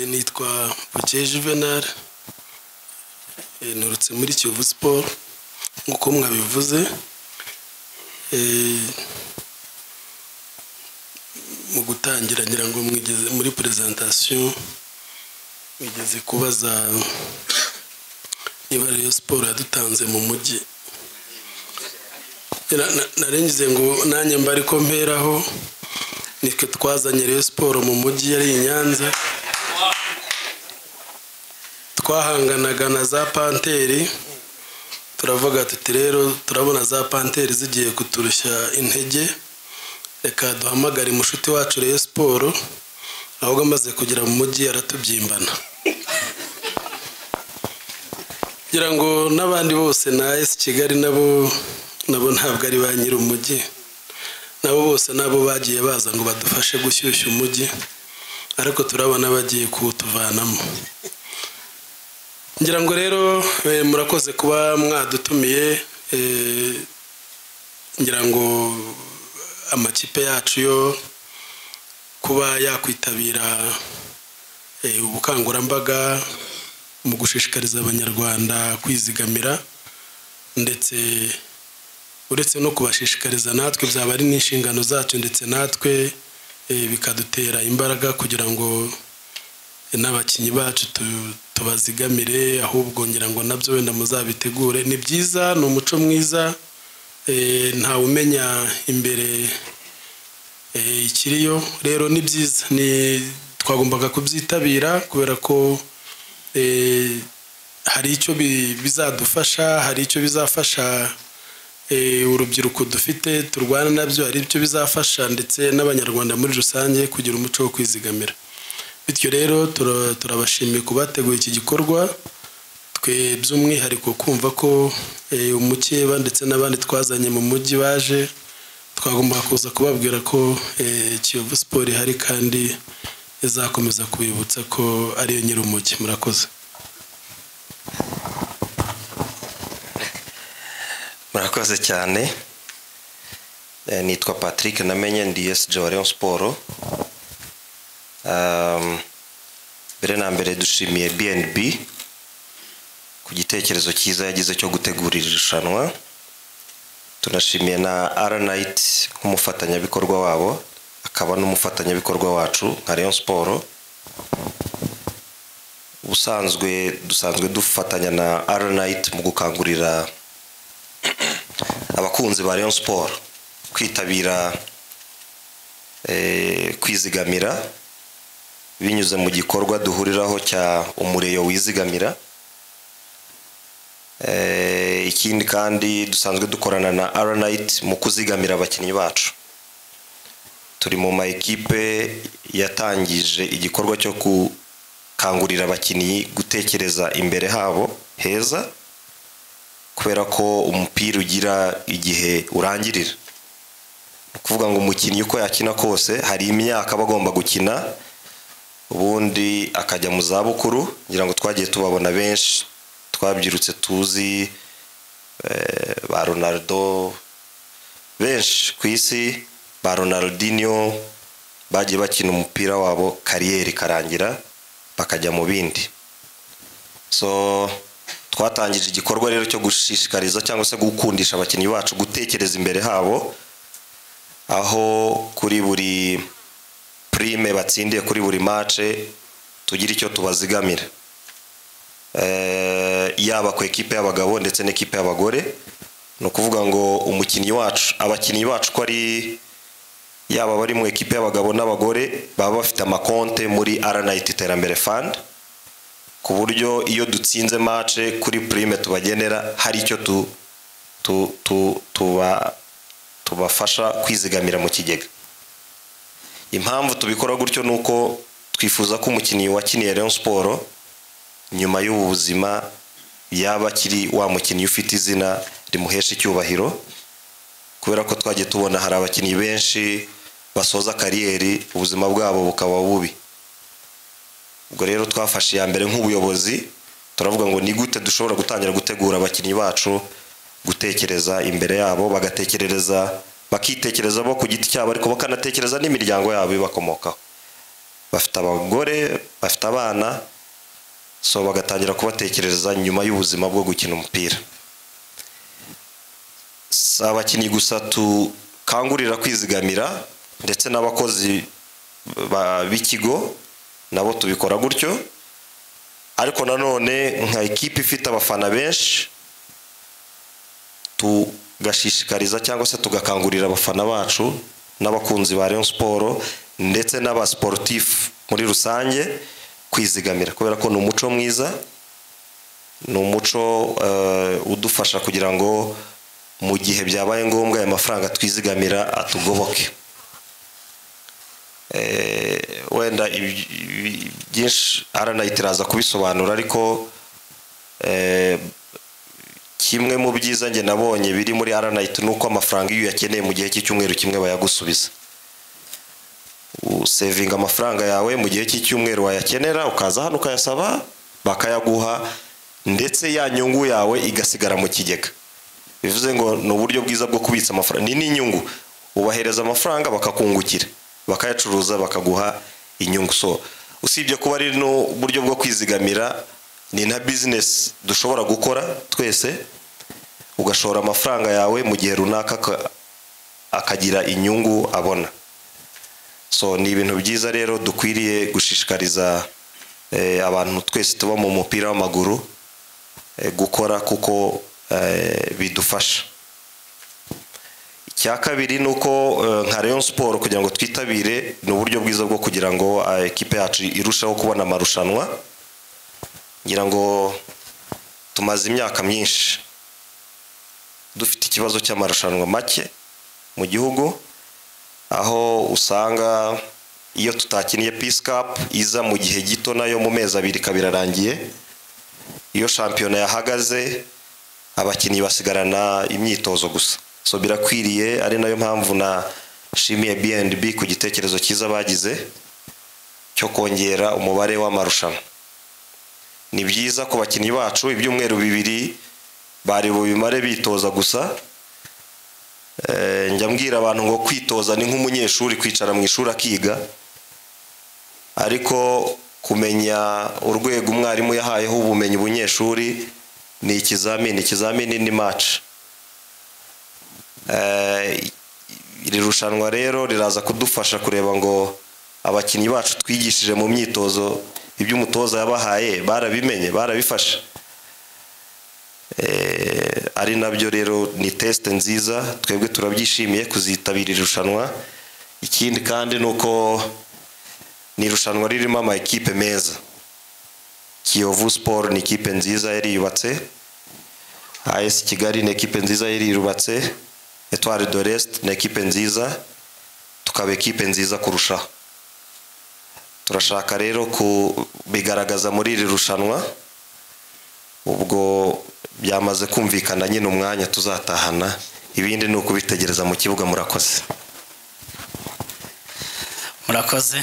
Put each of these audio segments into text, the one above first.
nitwa Buke Juvenal nturutse muri Kiyovu siporo nk'uko mwabivuze mu gutangira ngira ngo mwigeze muri perezantasiyo mwigeze kubaza niba rero siporo yadutanze mu mujyi narengize ngo nanjye mba ariko mperaho nitwe twazanye rero siporo mu mujyi yari i Nyanza twahanganaga na za panteri turavuga tuti rero turabona za panteri zigiye kuturushya intege reka duhamagare mushuti wacu rero siporo ahubwo amaze kugera mu mujyi aratubyimbana kugira ngo n'abandi bose na esi kigali nabo nabo ntabwo ari ba nyiri umujyi nabo bose nabo bagiye baza ngo badufashe gushyushya umujyi ariko turabona bagiye kuwutuvanamo ngira ngo rero murakoze kuba mwadutumiye ngira ngo amakipe yacu yo kuba yakwitabira ubukangurambaga mu gushishikariza abanyarwanda kwizigamira ndetse uretse no kubashishikariza natwe byaba ari n'inshingano zacu ndetse natwe bikadutera imbaraga kugira ngo n'abakinnyi bacu tubazigamire ahubwo ngira ngo nabyo wenda muzabitegure ni byiza ni umuco mwiza ntawe umenya imbere ikiriyo rero ni byiza twagombaga kubyitabira kubera ko hari icyo bizadufasha hari icyo bizafasha urubyiruko dufite turwana nabyo hari icyo bizafasha ndetse n'abanyarwanda muri rusange kugira umuco wo kwizigamira bityo rero turabashimiye ku bateguye iki gikorwa twe by'umwihariko kumva ko umukeba ndetse n'abandi twazanye mu mujyi baje twagomba kuza kubabwira ko kiyovu siporo ihari kandi izakomeza kubibutsa ko ariyo nyiri umujyi murakoze murakoze cyane nitwa patrick namenye ndi esije wa leon siporo mbere na mbere dushimiye BNB ku gitekerezo cyiza yagize cyo gutegura iri rushanwa tunashimiye na Aranayiti nk'umufatanyabikorwa wabo akaba n'umufatanyabikorwa wacu nka Rayon siporo ubusanzwe dusanzwe dufatanya na Aranayiti mu gukangurira abakunzi ba Rayon siporo kwitabira kwizigamira binyuze mu gikorwa duhuriraho cya umureyo wizigamira ikindi kandi dusanzwe dukorana na aranayiti mu kuzigamira abakinnyi bacu turi mu ma ekipe yatangije igikorwa cyo gukangurira abakinnyi gutekereza imbere habo heza kubera ko umupira ugira igihe urangirira ni ukuvuga ngo umukinnyi uko yakina kose hari imyaka aba agomba gukina ubundi akajya mu zabukuru ngira ngo twagiye tubabona benshi twabyirutse tuzi ba ronaldo benshi ku isi ba ronaldinho bagiye bakina umupira wabo kariyeri karangira bakajya mu bindi so twatangije igikorwa rero cyo gushishikariza cyangwa se gukundisha abakinnyi bacu gutekereza imbere habo aho kuri buri prime batsindiye kuri buri mace tugira icyo tubazigamira yaba ku ekipe y'abagabo ndetse n'ikipe y'abagore ni ukuvuga ngo umukinnyi wacu abakinnyi bacu ko ari yaba abari mu ekipe y'abagabo n'abagore baba bafite amakonte muri aranayiti iterambere fandi ku buryo iyo dutsinze mace kuri prime tubagenera hari icyo tubafasha kwizigamira mu kigega impamvu tubikora gutyo ni uko twifuza ko umukinnyi wakiniye Rayon siporo nyuma y'ubu buzima yaba akiri wa mukinnyi ufite izina rimuhesha icyubahiro kubera ko twagiye tubona hari abakinnyi benshi basoza kariyeri ubuzima bwabo bukaba bubi ubwo rero twafashe iya mbere nk'ubuyobozi turavuga ngo ni gute dushobora gutangira gutegura abakinnyi bacu gutekereza imbere yabo bagatekerereza bakitekereza bo ku giti cyabo ariko bakanatekereza n'imiryango yabo ibakomokaho bafite abagore bafite abana so bagatangira kubatekereza nyuma y'ubuzima bwo gukina umupira si abakinnyi gusa tukangurira kwizigamira ndetse n'abakozi ba- b'ikigo nabo tubikora gutyo ariko nanone nka ekipa ifite abafana benshi tugashishikariza cyangwa se tugakangurira abafana bacu n'abakunzi ba Rayon Sport ndetse n'abasiporutifu muri rusange kwizigamira kubera ko ni umuco mwiza ni umuco eh, udufasha kugira ngo mu gihe byabaye ngombwa aya mafaranga twizigamira atugoboke Eh, wenda ibi- ibi- byinshi aranayita iraza kubisobanura ariko eh, kimwe mu byiza njye nabonye biri muri aranayiti ni uko amafaranga iyo uyakeneye mu gihe cy'icyumweru kimwe bayagusubiza usevinga amafaranga yawe mu gihe cy'icyumweru wayakenera ukaza hano ukayasaba bakayaguha ndetse ya nyungu yawe igasigara mu kigega bivuze ngo ni uburyo bwiza bwo kubitsa amafaranga ni n'inyungu ubahereza amafaranga bakakungukira bakayacuruza bakaguha inyungu so usibye kuba ari n'uburyo bwo kwizigamira ni na bizinesi dushobora gukora twese ugashora amafaranga yawe mu gihe runaka aka- akagira inyungu abona so ni ibintu byiza rero dukwiriye gushishikariza eh, abantu twese tuba mu mupira w'amaguru eh, gukora kuko eh, bidufasha icya kabiri ni uko eh, nka Rayon Sport kugira ngo twitabire ni uburyo bwiza bwo kugira ngo eh, ekipe yacu irusheho kubona amarushanwa ngira ngo tumaze imyaka myinshi dufite ikibazo cy'amarushanwa make mu gihugu aho usanga iyo tutakiniye peace cup iza mu gihe gito nayo mu mezi abiri ikaba irarangiye iyo shampiyona yahagaze abakinnyi basigarana imyitozo gusa so birakwiriye ari nayo mpamvu na shimiye B&B ku gitekerezo cyiza bagize cyo kongera umubare w'amarushanwa ni byiza ku bakinnyi bacu ibyumweru bibiri bari bubimare bitoza gusa Eh, njya mbwira abantu ngo kwitoza ni nk'umunyeshuri kwicara mu ishuri akiga ariko kumenya urwego umwarimu yahayeho ubumenyi bunyeshuri ni ikizamini ikizamini ni maci iri rushanwa rero riraza kudufasha kureba ngo abakinnyi bacu twigishije mu myitozo ibyo umutoza yabahaye barabimenye barabifashe Eh, ari nabyo rero ni tesite nziza twebwe turabyishimiye kuzitabira irushanwa ikindi kandi ni uko ni irushanwa ririmo ama ekipe meza kiyovu siporo ni ikipe nziza yari yubatse as kigali ni ekipe nziza yari yubatse etwari de resite ni ekipe nziza tukaba ekipe nziza kurushaho turashaka rero kubigaragaza muri iri rushanwa ubwo byamaze kumvikana nyine umwanya tuzatahana ibindi ni ukubitegereza mu kibuga murakoze murakoze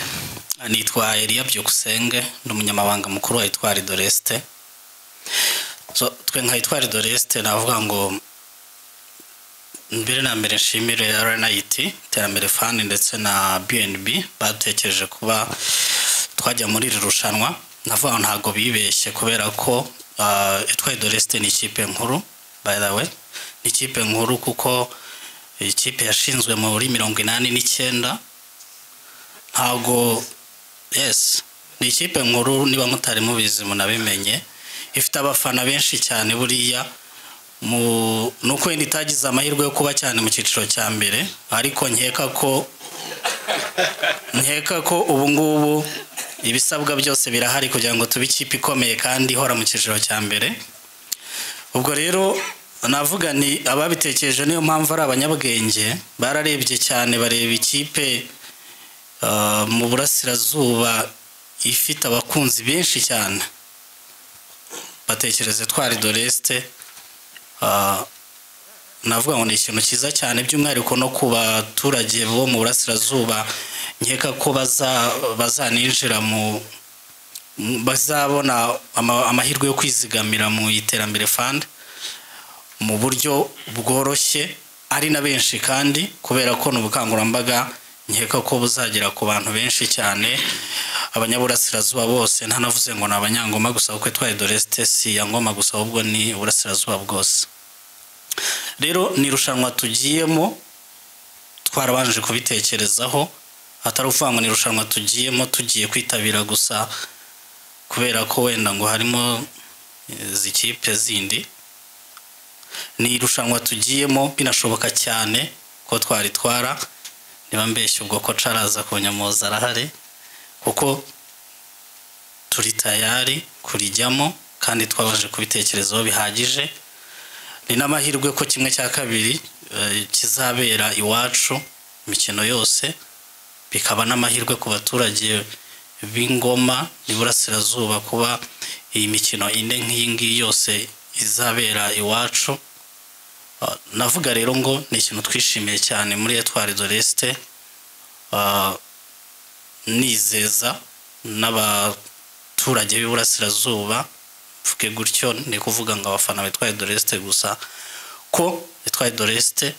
nitwa Elia byukusenge ni umunyamabanga mukuru wa Etwari Doreste so twe nka Etwari Doreste navuga ngo mbere na mbere nshimire RNIT iterambere fund ndetse na BNB batekereje kuba twajya muri iri rushanwa navuga ngo ntabwo bibeshye kubera ko ah, Etwari Doreste ni ikipe nkuru by the way ni ikipe nkuru kuko ikipe yashinzwe muri mirongo inani n'icyenda ntabwo yes ni ikipe nkuru niba mutari mubizi munabimenye ifite abafana benshi cyane buriya mu ni uko wenda itagize amahirwe yo kuba cyane mu cyiciro cya mbere ariko nkeka ko nkeka ko ubu ngubu ibisabwa byose birahari kugira ngo tube ikipe ikomeye kandi ihora mu cyiciro cya mbere ubwo rero navuga ni ababitekereje niyo mpamvu ari abanyabwenge bararebye cyane bareba ikipe Uh, mu burasirazuba ifite abakunzi benshi cyane batekereze twari doreste uh, navuga ngo ni ikintu cyiza cyane by'umwihariko no ku baturage bo mu burasirazuba nkeka ko baza bazaninjira mu mu- bazabona ama- amahirwe yo kwizigamira mu iterambere fund mu buryo bworoshye ari na benshi kandi kubera ko ni ubukangurambaga nkeka ko buzagera ku bantu benshi cyane abanyaburasirazuba bose ntanavuze ngo ni abanyangoma gusa kuko itwaye doresite si ya ngoma gusa ahubwo ni uburasirazuba bwose rero ni irushanwa tugiyemo twarabanje kubitekerezaho atari ukuvuga ngo ni irushanwa tugiyemo tugiye kwitabira gusa kubera ko wenda ngo harimo ikipe zindi ni irushanwa tugiyemo binashoboka cyane ko twaritwara niba mbeshya ubwo ko caraza ku nyamuza arahari kuko turi tayari kurijyamo kandi twabanje kubitekerezaho bihagije ni n'amahirwe ko kimwe cya kabiri eh, kizabera iwacu imikino yose bikaba n'amahirwe ku baturage b'ingoma n'iburasirazuba kuba iyi mikino ine nk'iyi ngiyi yose izabera iwacu Uh, navuga rero ngo ni ikintu twishimiye cyane muri etwari doresite nizeza n'abaturage b'iburasirazuba mvuge gutyo ni kuvuga ngo abafana bitwaye doresite gusa ko bitwaye doresite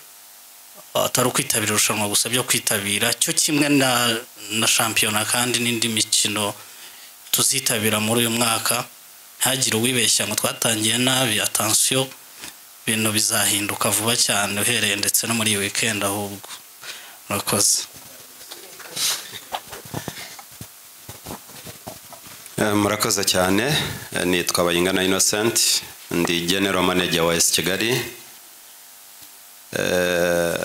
atari ukwitabira irushanwa gusa byo kwitabira cyo kimwe na na shampiyona kandi n'indi mikino tuzitabira muri uyu mwaka ntihagire uwibeshya ngo twatangiye nabi atansiyo ibintu bizahinduka vuba cyane uhereye ndetse no muri iyi wikendi ahubwo murakoze Eh, murakoze cyane Eh, nitwa bayingana innocent ndi general manager wa esi kigali Eh,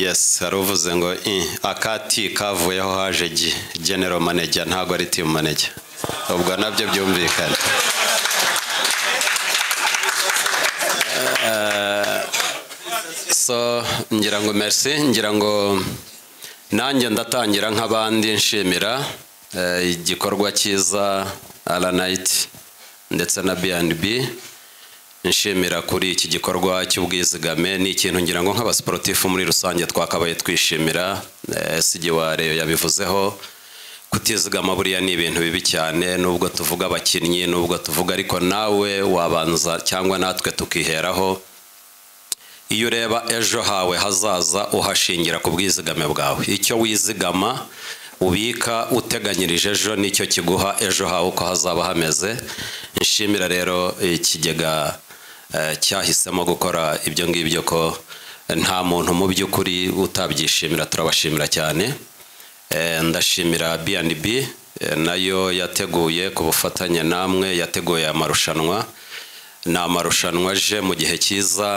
yes hari uvuze ngo "I, akati kavuyeho haje gi general manager ntabwo ari team manager ubwo nabyo byumvikana so ngira ngo merci ngira ngo nanjye ndatangira nk'abandi nshimira eh, igikorwa cyiza aranayiti ndetse na B&B nshimira kuri iki gikorwa cy'ubwizigame ni ikintu ngira ngo nk'abasiporutifu muri rusange twakabaye twishimira eh, sigi wa reyo yabivuzeho kutizigama buriya ni ibintu bibi cyane nubwo tuvuga abakinnyi nubwo tuvuga ariko nawe wabanza cyangwa natwe tukiheraho iyo ureba ejo hawe hazaza uhashingira ku bwizigame bwawe icyo wizigama ubika uteganyirije ejo nicyo kiguha ejo hawe uko hazaba hameze nshimira rero ikigega eh, cyahisemo gukora ibyo ngibyo ko nta muntu mu by'ukuri utabyishimira turabashimira cyane Eh, ndashimira B&B eh, nayo yateguye ku bufatanye namwe yateguye aya marushanwa ni amarushanwa aje mu gihe cyiza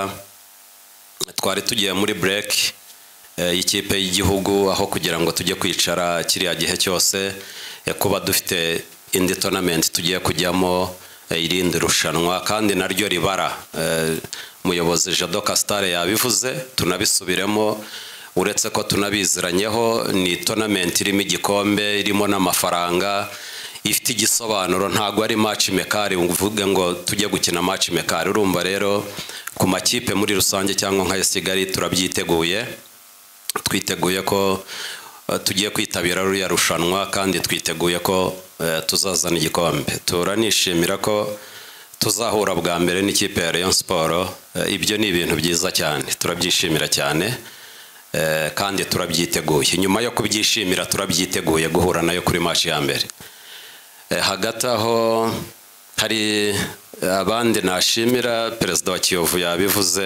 twari tugiye muri bureki y'ikipe y'igihugu aho kugira ngo tujye kwicara kiriya gihe cyose eh, kuba dufite indi tonamenti tugiye kujyamo eh, irindi rushanwa kandi naryo ribara Eh, umuyobozi jado kasitare yabivuze tunabisubiremo uretse ko tunabiziranyeho ni tonamenti irimo igikombe irimo n'amafaranga ifite igisobanuro ntabwo ari maci mekari uvuge ngo tujye gukina maci mekari urumva rero ku makipe muri rusange cyangwa nka kigali turabyiteguye twiteguye ko eh, tugiye kwitabira ruriya rushanwa kandi twiteguye ko eh, tuzazana igikombe turanishimira ko tuzahura bwa mbere n'ikipe ya Rayon Sport Eh, ibyo ni ibintu byiza cyane turabyishimira cyane Eh, kandi turabyiteguye nyuma yo kubyishimira turabyiteguye guhura nayo kuri match ya mbere Eh, hagati aho hari eh, abandi nashimira perezida wa kiyovu yabivuze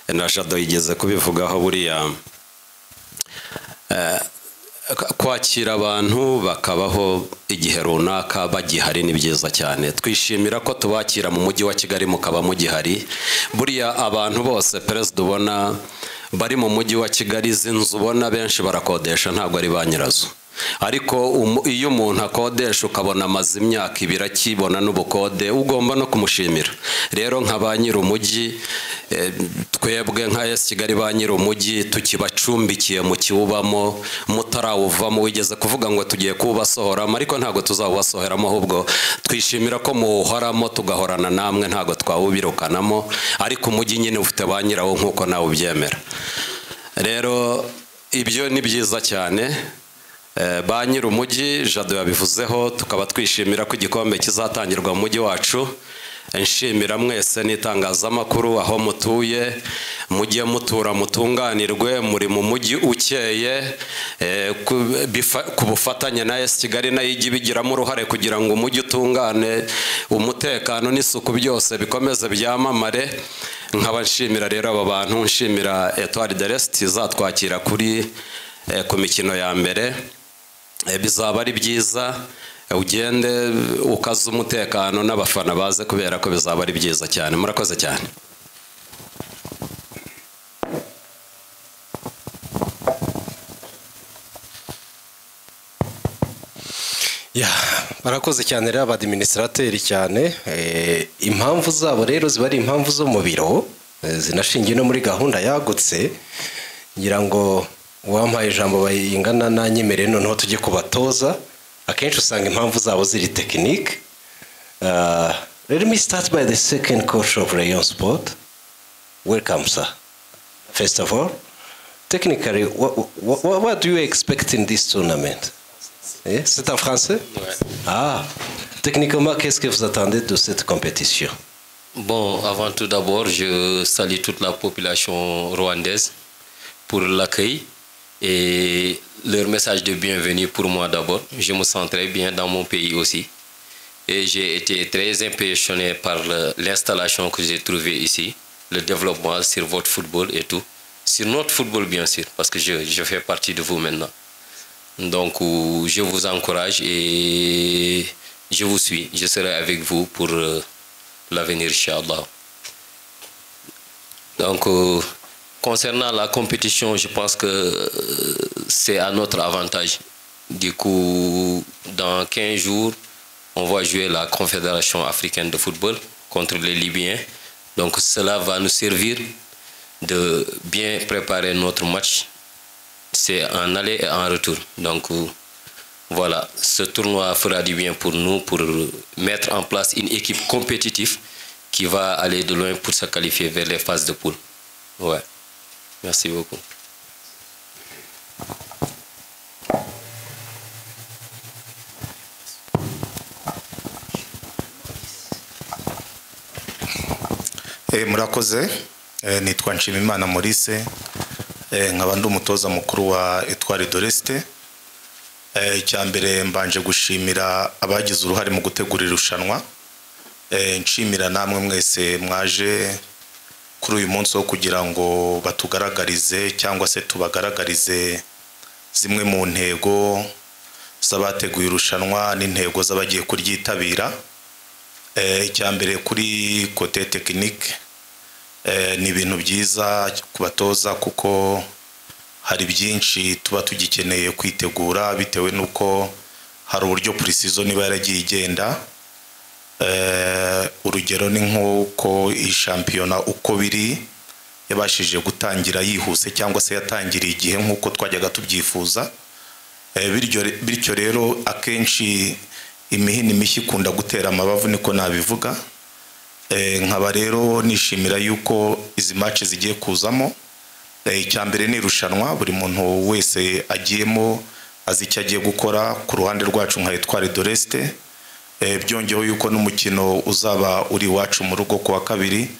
eh, na jado yigeze kubivugaho buriya Eh, k- kwakira abantu bakabaho igihe runaka bagihari ni byiza cyane twishimira ko tubakira mu mujyi wa kigali mukaba mugihari buriya abantu bose perezida ubona bari mu mujyi wa kigali izi nzu ubona benshi barakodesha ntabwo ari ba nyirazo ariko umu- iyo umuntu akodesha ukabona amaze imyaka ibiri akibona n'ubukode ugomba no kumushimira rero nka ba nyir'umujyi eh, twebwe nka esi kigali ba nyir'umujyi tukibacumbikiye mu kiwubamo mutarawuvamo wigeze kuvuga ngo tugiye kuwubasohoramo ariko ntabwo tuzawubasoheramo ahubwo twishimira ko muwuhoramo tugahorana namwe ntabwo twawubirukanamo ariko umujyi nyine ufite ba nyirawo nk'uko nawe ubyemera rero ibyo ni byiza cyane Eh, ba nyir'umujyi jado yabivuzeho tukaba twishimira ko igikombe kizatangirwa mu mujyi wacu nshimira mwese n'itangazamakuru aho mutuye mujye mutura mutunganirwe muri mu mujyi ukeye eh, ku- bifa- ku bufatanye na esi kigali nayo ijya ibigiramo uruhare kugira ngo umujyi utungane umutekano n'isuku byose bikomeze byamamare nkaba nshimira rero aba bantu nshimira etwari de resiti izatwakira kuri eh, ku mikino ya mbere Eh, bizaba ari byiza eh, ugende ukaze umutekano n'abafana baze kubera ko bizaba ari byiza cyane murakoze cyane Ya, barakoze cyane rero abadiminisitrateri cyane Eh, impamvu zabo rero ziba ari impamvu zo mu biro eh, zinashingiye no muri gahunda yagutse ngira ngo uwampaye ijambo bayingana nanyemereye noneho tujye kubatoza akenshi usanga impamvu zabo ziri tekinike Ah, let me start by the second coach of rayon sport welcome sir first of all technically what, what, what do you expect in this tournament Eh, C'est en français Ah, techniquement, qu'est-ce que vous attendez de cette compétition Bon, avant tout d'abord, je salue toute la population rwandaise pour l'accueil et leur message de bienvenue pour moi d'abord. Je me sens très bien dans mon pays aussi. Et j'ai été très impressionné par le- l'installation que j'ai trouvée ici, le développement sur votre football et tout. Sur notre football, bien sûr, parce que je, je fais partie de vous maintenant. Donc, ou- je vous encourage et je vous suis. Je serai avec vous pour euh, l'avenir, Inch'Allah. Donc, euh, concernant la compétition, je pense que euh, c'est à notre avantage. Du coup, dans 15 jours, on va jouer la Confédération africaine de football contre les Libyens. Donc, cela va nous servir de bien préparer notre match c'est en aller et en retour. Donc euh, voilà, ce tournoi fera du bien pour nous pour mettre en place une équipe compétitive qui va aller de loin pour se qualifier vers les phases de poule. Ouais. Merci beaucoup. Eh, murakoze Eh, nitwa nshimimana maurice Eh, nkaba ndi umutoza mukuru wa etwari doresite icya mbere mbanje gushimira abagize uruhare mu gutegura irushanwa Eh, nshimira namwe mwese mwaje kuri uyu munsi wo kugira ngo batugaragarize cyangwa se tubagaragarize zimwe mu ntego z'abateguye irushanwa n'intego z'abagiye kuryitabira Eh, icya mbere kuri kote tekinike eh, ni ibintu byiza ku batoza kuko hari byinshi tuba tugikeneye kwitegura bitewe n'uko hari uburyo purisizoni iba yaragiye igenda Eh, urugero ni nk'uko iyi shampiyona uko biri yabashije gutangira yihuse cyangwa se yatangiriye igihe nk'uko twajyaga tubyifuza Eh, bityo re- bityo rero akenshi imihini mishya ikunda gutera amabavu niko nabivuga Eh, nkaba rero nishimira yuko izi mace zigiye kuzamo Eh, icya mbere ni irushanwa buri muntu wese agiyemo azi icyo agiye gukora ku ruhande rwacu nka etwari doresite byongeyeho yuko n'umukino uzaba uri iwacu mu rugo ku wa kabiri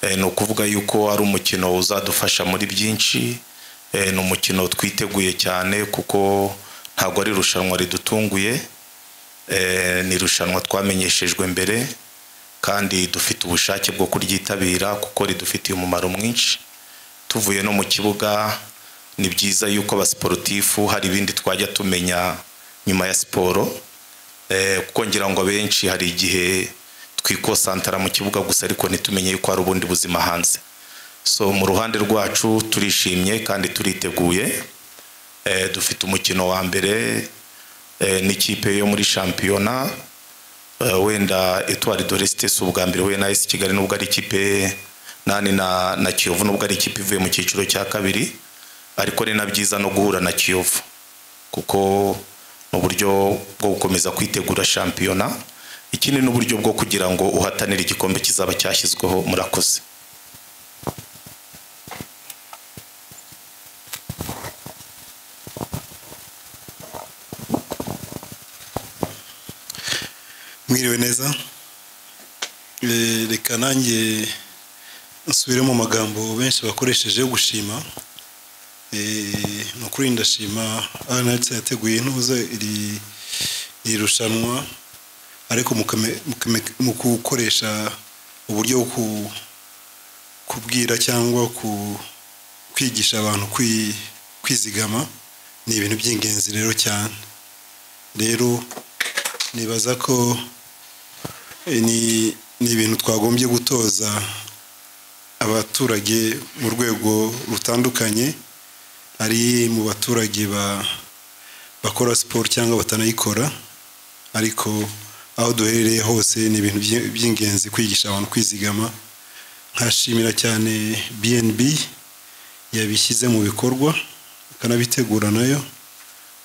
Eh, ni ukuvuga yuko ari umukino uzadufasha muri byinshi Eh, ni umukino twiteguye cyane kuko ntabwo ari irushanwa ridutunguye Eh, ni irushanwa twamenyeshejwe mbere kandi dufite ubushake bwo kuryitabira kuko ridufitiye umumaro mwinshi tuvuye no mu kibuga ni byiza yuko abasiporutifu hari ibindi twajya tumenya nyuma ya siporo Eh, kuko ngira ngo abenshi hari igihe twikosantara mu kibuga gusa ariko ntitumenye yuko hari ubundi buzima hanze so mu ruhande rwacu turishimye kandi turiteguye Eh, dufite umukino wa mbere eh, n'ikipe yo muri shampiyona Eh, wenda etwari doresite si ubwa mbere huye na esi kigali nubwo ari ikipe nani na, na kiyovu nubwo ari ikipe ivuye mu cyiciro cya kabiri ariko ni na byiza no guhura na kiyovu kuko ni uburyo bwo gukomeza kwitegura shampiyona ikindi ni uburyo bwo kugira ngo uhatanire igikombe kizaba cyashyizweho murakoze mwiriwe neza Eh, reka nanjye nsubire mu magambo benshi bakoresheje yo gushima Eh, ni ukuri ndashima aranayitis yateguye ntuza iri iri rushanwa ariko mu kame- mu kame- mu gukoresha uburyo bwo ku- kubwira cyangwa ku- kwigisha abantu kwi- kwizigama ni ibintu by'ingenzi rero cyane rero nibaza ko eh, ni ni ibintu twagombye gutoza abaturage mu rwego rutandukanye ari mu baturage ba- bakora siporo cyangwa batanayikora ariko aho duherereye hose ni ibintu by'i- by'ingenzi kwigisha abantu kwizigama nkashimira cyane BNB yabishyize mu bikorwa ikanabitegura nayo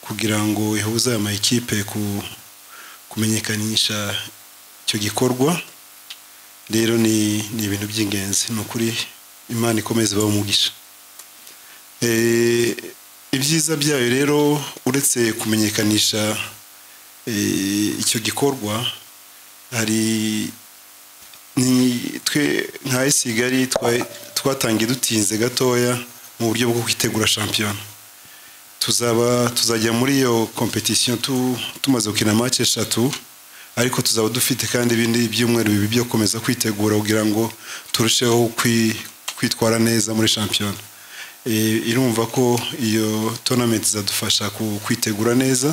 kugira ngo ihuze aya makipe ku- kumenyekanisha icyo gikorwa rero ni ni ibintu by'ingenzi ni ukuri imana ikomeza ibaha umugisha Eh, ibyiza byayo rero uretse kumenyekanisha eh, icyo gikorwa hari ni twe nka esigari twatangiye dutinze gatoya mu buryo bwo kwitegura shampiyona tuzaba tuzajya muri iyo kompetisiyo tu- tumaze gukina match eshatu ariko tuzaba dufite kandi ibindi byumweru bibiri byo gukomeza kwitegura kugira ngo turusheho kwi- kwitwara neza muri shampiyona Eh, irumva ko iyo tournament izadufasha ku- kwitegura neza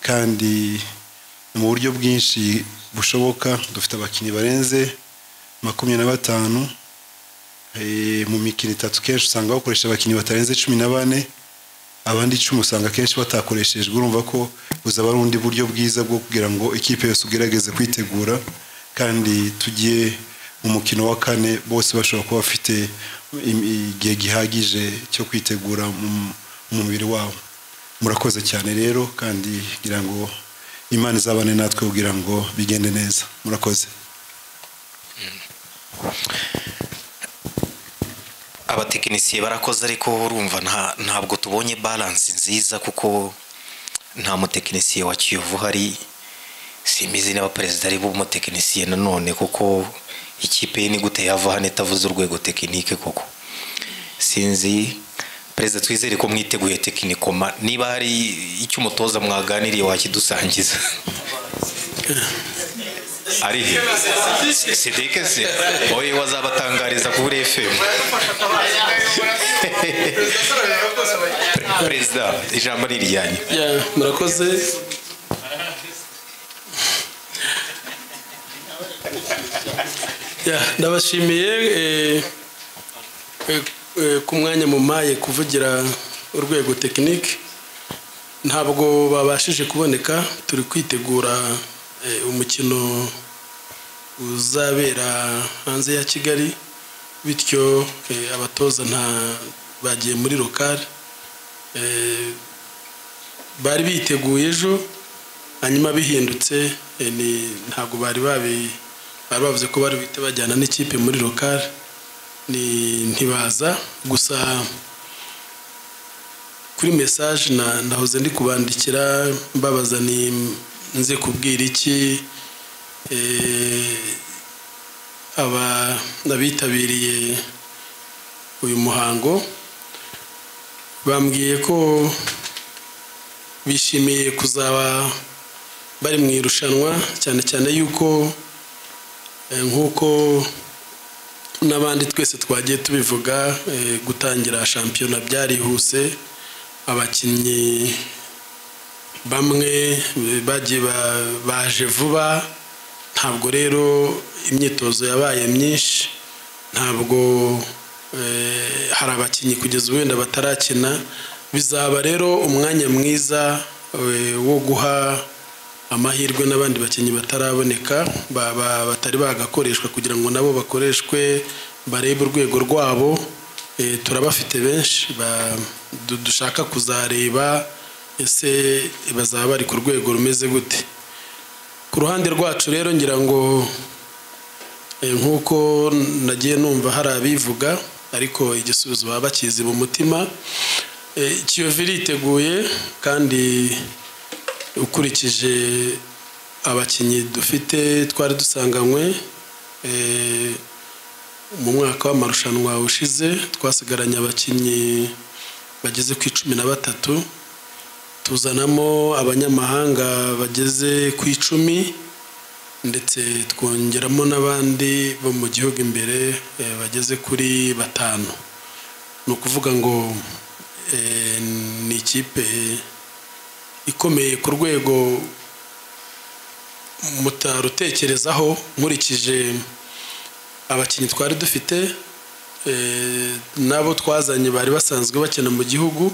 kandi mu buryo bwinshi bushoboka dufite abakinnyi barenze makumyabiri na batanu Eh, mu mikino itatu kenshi usanga bakoresha abakinnyi batarenze cumi na bane abandi icumi usanga akenshi batakoreshejwe urumva ko buzaba ari ubundi buryo bwiza bwo kugira ngo ikipe yose ugerageze kwitegura kandi tugiye mu mukino wa kane bose bashobora kuba bafite im- igihe gihagije cyo kwitegura mu mu mubiri wabo murakoze cyane rero kandi kugira ngo imana izabane natwe kugira ngo bigende neza murakoze abatekinisiye barakoze ariko urumva nta- ntabwo tubonye baransi nziza kuko nta mutekinisiye wa kiyovu hari simbizi niba perezida ari bumutekinisiye nanone kuko ikipe ye ni gute yava hano itavuze urwego tekinike koko sinzi perezida twizere ko mwiteguye tekinikoma niba hari icyo umutoza mwaganiriye wakidusangiza ari he sidike se oye wazabatangariza kuri efemu perezida ijambo ni iryanyu Ya, murakoze Ya, ndabashimiye eh, eh, eh, ku mwanya mumaye kuvugira urwego tekinike ntabwo babashije kuboneka turi kwitegura eh, umukino uzabera hanze ya kigali bityo eh, abatoza nta bagiye muri lokale Eh, bari biteguye ejo hanyuma bihindutse eh, ni- ntabwo bari babi bari bavuze ko bari buhite bajyana n'ikipe muri lokale ni ntibaza gusa kuri mesaje na- nahoze ndi kubandikira mbabaza ni nze kubwira iki eh, aba abitabiriye uyu muhango bambwiye ko bishimiye kuzaba bari mu irushanwa cyane cyane yuko eh, nk'uko n'abandi twese twagiye tubivuga eh, gutangira shampiyona byarihuse abakinnyi bamwe eh, bagiye ba- baje vuba ntabwo rero imyitozo yabaye myinshi ntabwo eh, hari abakinnyi kugeza ubu wenda batarakina bizaba rero umwanya mwiza eh, wo guha amahirwe n'abandi bakinnyi bataraboneka ba- ba- batari bagakoreshwa kugira ngo nabo bakoreshwe barebe urwego rwabo Eh, turabafite benshi ba- du- dushaka kuzareba ese bazaba bari ku rwego rumeze gute ku ruhande rwacu rero ngira ngo Eh, nk'uko nagiye numva hari abivuga ariko igisubizo baba bakizi mu mutima Eh, kiyovu iriteguye kandi ukurikije abakinnyi dufite twari dusanganywe Eh, mu mwaka w'amarushanwa ushize twasigaranye abakinnyi bageze ku icumi na batatu tuzanamo abanyamahanga bageze ku icumi ndetse twongeramo n'abandi bo mu gihugu imbere eh, bageze kuri batanu ni ukuvuga ngo eh, ni ikipe ikomeye ku rwego mutarutekerezaho nkurikije abakinnyi twari dufite eh, n'abo twazanye bari basanzwe bakina mu gihugu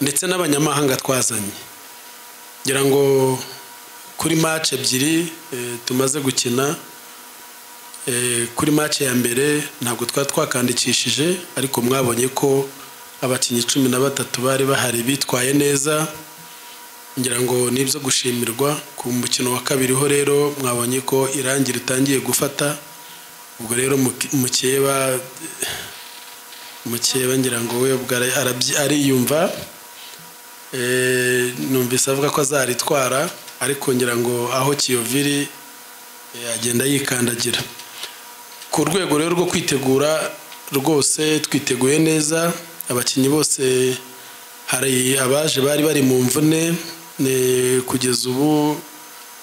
ndetse n'abanyamahanga twazanye ngira ngo kuri match ebyiri eh, tumaze gukina eh, kuri match ya mbere ntabwo twari twakandikishije ariko mwabonye ko abakinnyi cumi na batatu bari bahari bitwaye neza ngira ngo nibyo gushimirwa ku mukino wa kabiri ho rero mwabonye ko irangi ritangiye gufata ubwo rero muki- mukeba mukeba ngira ngo we ubwo ara- arabyi- ariyumva Eh, numvise avuga ko azaritwara ariko ngira ngo aho kiyoviri eh, agenda yikandagira ku rwego rero rwo kwitegura rwose twiteguye neza abakinnyi bose hari abaje bari bari mu mvune ne- kugeza ubu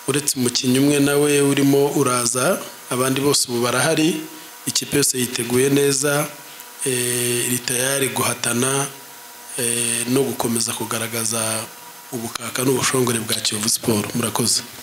uretse umukinnyi umwe nawe urimo uraza abandi bose ubu barahari ikipe yose yiteguye neza eh, iri tayari guhatana eh, no gukomeza kugaragaza ubukaka n'ubushongore bwa kiyovu siporo murakoze